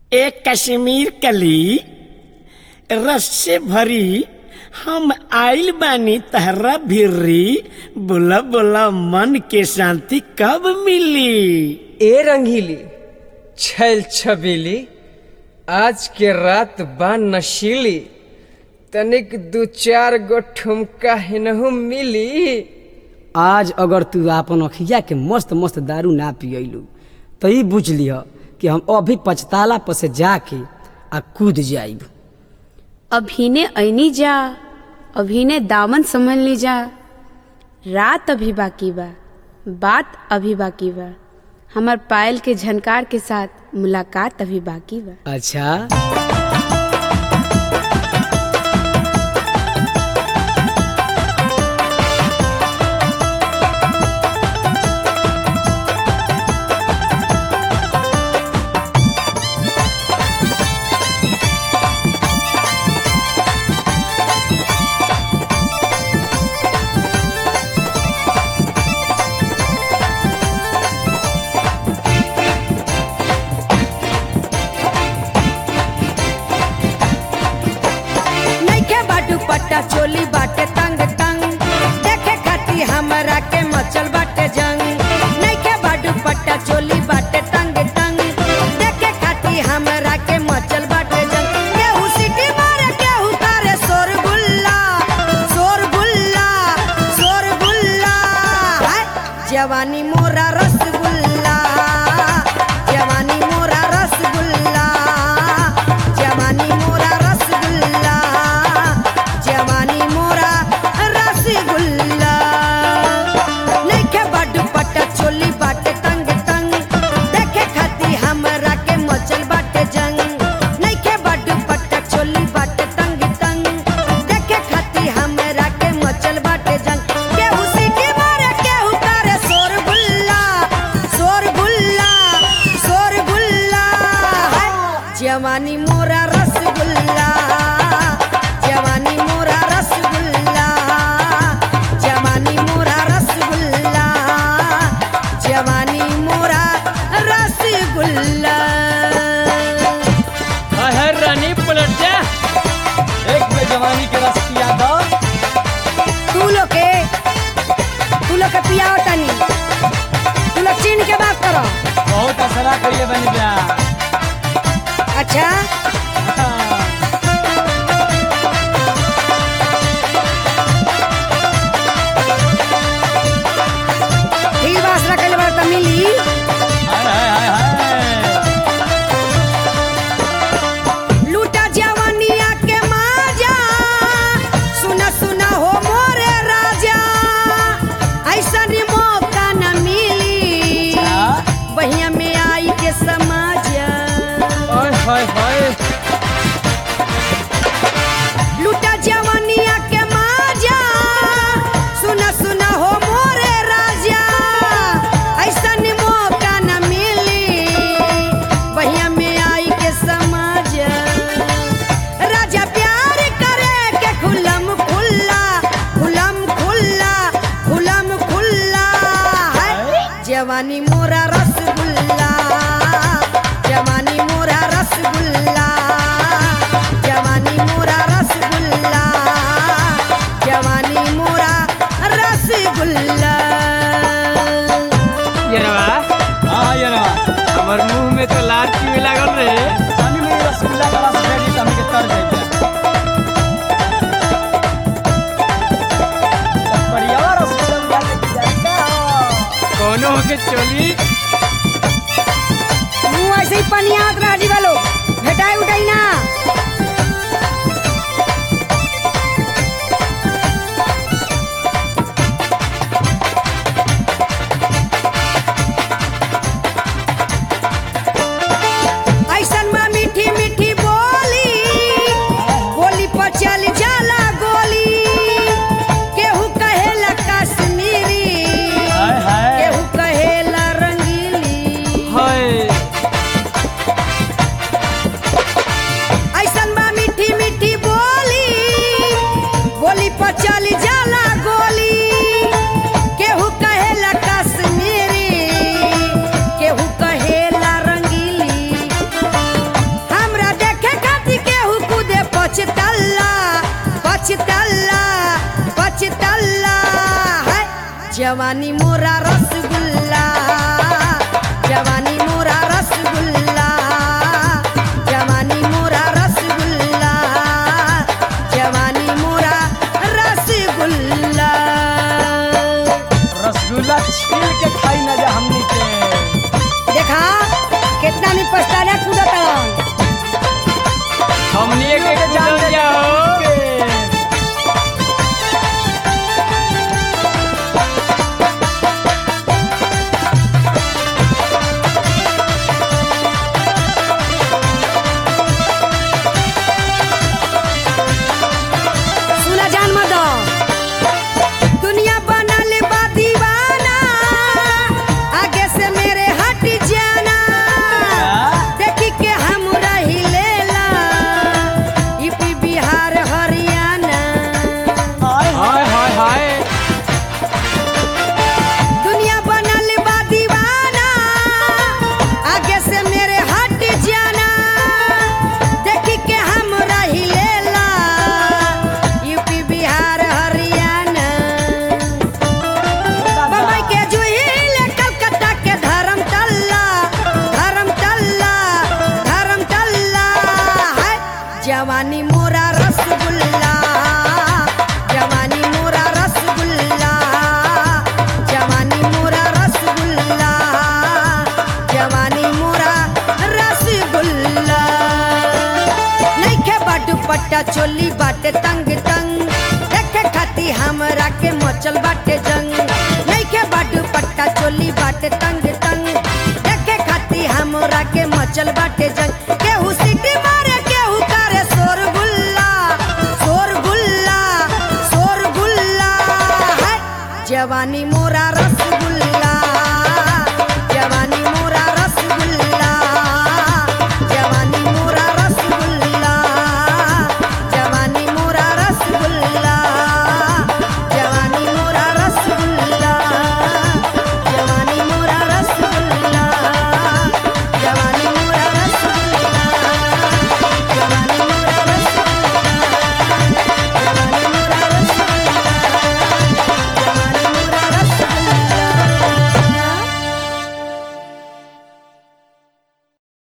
एक कश्मीर कली रस से भरी हम आइल बानी तहरा भिरी बोला बोला मन के शांति कब मिली ए रंगीली छैल छबीली आज के रात बा नशीली तनिक दू चार गो ठुमका हिनहु मिली आज अगर तू आपन अखिया के मस्त मस्त दारू ना पियलू तो ई बुझ लिह कि हम अभी पछताला पर से जाके आ कूद जाइब अभिने ऐनी जा अभिने दामन समझ ली जा रात अभी बाकी बा बात अभी बाकी बा हमार पायल के झनकार के साथ मुलाकात अभी बाकी बा अच्छा नइखे बाटू पट्टा चोली बाटे तंग तंग देखे खाती हमरा के मचल बाटे जंग नइखे बाटू पट्टा चोली बाटे तंग तंग देखे खाती हमरा के मचल बाटे जंग केहू सीटी मारे केहू तारे शोर गुल्ला शोर गुल्ला शोर गुल्ला हाय जवानी मोरा रसगुल्ला जवानी मोरा रसगुल्ला जवानी मोरा रसगुल्ला जवानी मोरा रसगुल्ला नइखे बड्ड पट्टा चोली बाटे तंग तंग देखे खाती हमरा के मचल बाटे जंग नइखे बड्ड पट्टा चोली बाटे तंग तंग देखे खाती हमरा के मचल बाटे जंग केहू सीटी मारे केहू तारे शोर गुल्ला शोर गुल्ला शोर गुल्ला हाय जवानी मोरा रसगुल्ला जवानी मोरा रसगुल्ला जवानी मोरा रसगुल्ला जवानी मोरा रसगुल्ला अहर रानी पलट जा एक बे जवानी के रस पिया दो तू लोग के तू लोग के पियाओ तनी तू लोग चीन के बात करो बहुत असरा करिए बन जा अच्छा ठीक बात रखल बार त मिली हाय हाय हाय लूटा जवानिया के माजा सुना सुना हो मोरे राजा ऐसा मौका न मिली बहिया में आई के समाजा हाय हाय हाय लूटा जवानिया के माजा सुना सुना हो मोरे राजा ऐसा मौका न मिली बहिया में आई के समाजा राजा प्यार करे के खुलम खुल्ला खुलम खुल्ला खुलम खुल्ला है जवानी मोरा रसगुल्ला जवानी मोरा रसगुल्ला जवानी मोरा रसगुल्ला जवानी मोरा रसगुल्ला यरवा हां यरवा हमर मुंह में तो लार चुए लागल रे पानी में रसगुल्ला का रस भेजी त हमके तर जाइए बढ़िया रसगुल्ला के जाएगा कोनो के चोली मुँह ऐसे ही पनियात रह जी वालो भेटाई उठाई ना ऐसन में मीठी मीठी बोली बोली पर चल जाला गोली केहू कहेला कश्मीरी हाय हाय केहू कहेला रंगीली हाय जवानी मोरा रसगुल्ला जवानी मोरा रसगुल्ला जवानी मोरा रसगुल्ला जवानी मोरा रसगुल्ला रसगुल्ला छील के खाई ना जा हमनी के देखा कितना नहीं पछताना कूदत हमनी के जान जाओ सुना जान मत दुनिया बनल बा दीवाना आगे से मेरे हट जाना देखी के हम रही लेला यूपी बिहार हरियाणा हाय हाय हाय दुनिया बनल बा दीवाना आगे से मेरे हट जाना देखी के हम रही लेला यूपी बिहार हरियाणा बम्बई के जुहिल कलकत्ता के धर्मतल्ला धर्मतल्ला धर्मतल्ला है जवानी मोरा रसगुल्ला जवानी मोरा रसगुल्ला जवानी मोरा रसगुल्ला जवानी मोरा रसगुल्ला नइखे बाटू पट्टा चोली बाटे तंग तंग देखे खाती हमरा के मचल बाटे जंग नइखे बाटू पट्टा चोली बाटे तंग